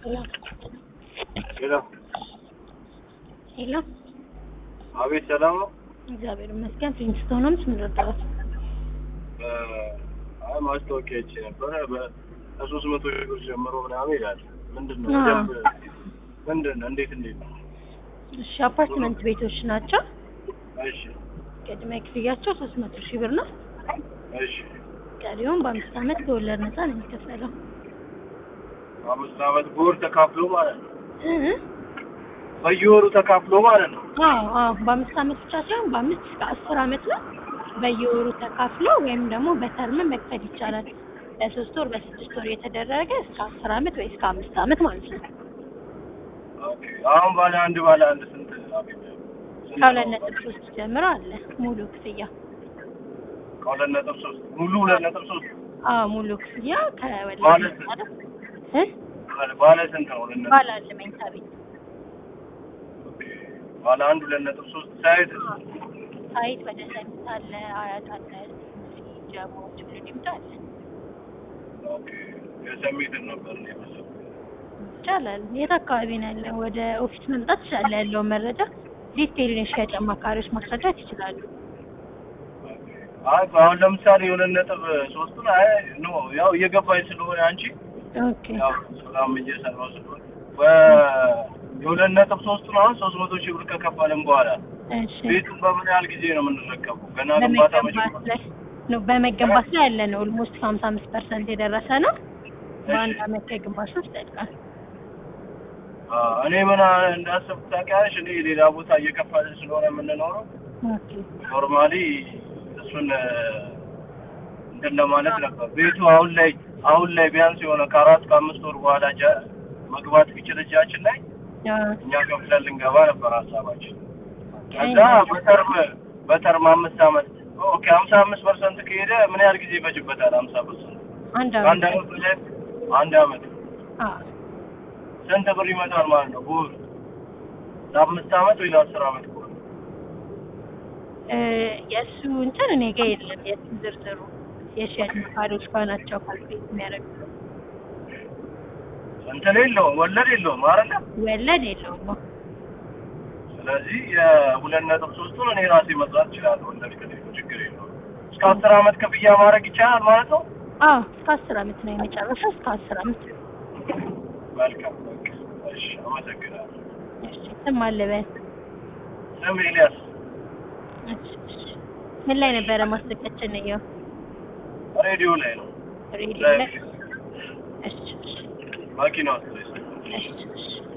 ሄሎ ሄሎ ሄሎ፣ አቤት፣ ሰላም ነው? እግዚአብሔር ይመስገን። ፕሪንስቶን ነው የምትረዳው? አይ ማስታወቂያ አይቼ ነበረ በሶስት መቶ ሺህ ብር ጀምሮ ምናምን ይላል። ምንድን ነው አዎ። ደንብ ምንድን ነው? እንዴት እንዴት ነው? እሺ፣ አፓርትመንት ቤቶች ናቸው። እሺ ቅድመ ክፍያቸው ሶስት መቶ ሺህ ብር ነው። እሺ ቀሪውን በአምስት ዓመት ከወለድ ነፃ ነው የሚከፈለው። አምስት ዓመት በወር ተካፍሎ ማለት ነው። እ? በየወሩ ተካፍሎ ማለት ነው። አዎ አዎ፣ በአምስት ዓመት ብቻ ሳይሆን በአምስት እስከ አስር ዓመት ነው። በየወሩ ተካፍሎ ወይም ደግሞ በተርም መክፈል ይቻላል። በሶስት ወር በስድስት ወር የተደረገ እስከ አስር ዓመት ወይ እስከ አምስት ዓመት ማለት ነው። ኦኬ አሁን ባለ አንድ ባለ አንድ ስንት አገኛለሁ? ስንት ከሁለት ነው? ነጥብ ሶስት ጀምሮ አለ ሙሉ ክፍያ። ከሁለት ነጥብ ሶስት ሙሉ ሁለት ነጥብ ሶስት አዎ ሙሉ ክፍያ ከወለድ ማለት ነፃ ነው። እ? ባለ- ባለ ስንት ነው? ሁለት ነጥብ ባለ አለ መኝታ ቤት ኦኬ። ባለ አንድ ሁለት ነጥብ ሶስት ሳይት ሳይት ወደ ሰሚት አለ፣ አያት አለ፣ ጀሞ ቱሉ ዲምቱ አለ። ኦኬ የሰሚትን ነበር እኔ የመሰለኝ። ይቻላል። የት አካባቢ ነው ያለው? ወደ ኦፊስ መምጣት ይችላል። ያለውን መረጃ ዲቴይል የሽያጭ አማካሪዎች ማስረዳት ይችላሉ። አይ አሁን ለምሳሌ የሁለት ነጥብ ሶስቱን አይ ኖ ያው እየገባኝ ስለሆነ አንቺ ኦኬ ያው ስራም እየሰራሁ ስለሆነ በ- የሁለት ነጥብ ሶስቱን አሁን ሶስት መቶ ሺህ ብር ከከፈልን በኋላ እሺ። ቤቱን በምን ያህል ጊዜ ነው የምንረከበው? ገና ግንባታ በመገንባት መጀመር ላይ ነው በመገንባት ላይ ያለ ነው። ኦልሞስት ከሀምሳ አምስት ፐርሰንት የደረሰ ነው። በአንድ አመት ከግንባታ ውስጥ ያልቃል። እኔ ምን እንዳሰብኩ ታውቂያለሽ? እኔ ሌላ ቦታ እየከፈልን ስለሆነ የምንኖረው ኦኬ ኖርማሊ እሱን እ፣ እንትን ለማለት ነበር። ቤቱ አሁን ላይ አሁን ላይ ቢያንስ የሆነ ከአራት ከአምስት ወር በኋላ ጀ- መግባት ቢችል እጃችን ላይ አዎ። እኛ ከፍለን ልንገባ ነበር ሀሳባችን። ከዛ አይ፣ በተርም በተርም አምስት አመት ኦኬ ሀምሳ አምስት ፐርሰንት ከሄደ ምን ያህል ጊዜ ይፈጅበታል? ሀምሳ ፐርሰንት አንድ አንድ አመት አመት ላይ አንድ አመት አዎ። ስንት ብር ይመጣል ማለት ነው? በወር ለአምስት አመት ወይ ለአስር አመት ከሆነ እ፣ የእሱ እንትን እኔ ጋ የለም። የእሱ ዝርዝሩ የሽያጭ አማካሪዎች ጋር ናቸው ካልኩሌት የሚያደርጉት። እንትን የለውም ወለድ የለውም አይደለ? ወለድ የለውም። ስለዚህ የሁለት ነጥብ ሶስቱን እኔ ራሴ መስራት እችላለሁ። ወለድ ከሌለው ችግር የለውም። እስከ አስር አመት ክፍያ ማድረግ ይቻላል ማለት ነው። አዎ እስከ አስር አመት ነው የመጨረሻው። እስከ አስር አመት መልካም በቃ እሺ፣ አመሰግናለሁ። እሺ። ስም አለበት ስም ኤልያስ ምን ላይ ነበረ ማስጠቀችን ነው? ሬዲዮ ላይ ነው ሬዲዮ ላይ። እሺ እሺ መኪና ውስጥ ላይ እሺ እሺ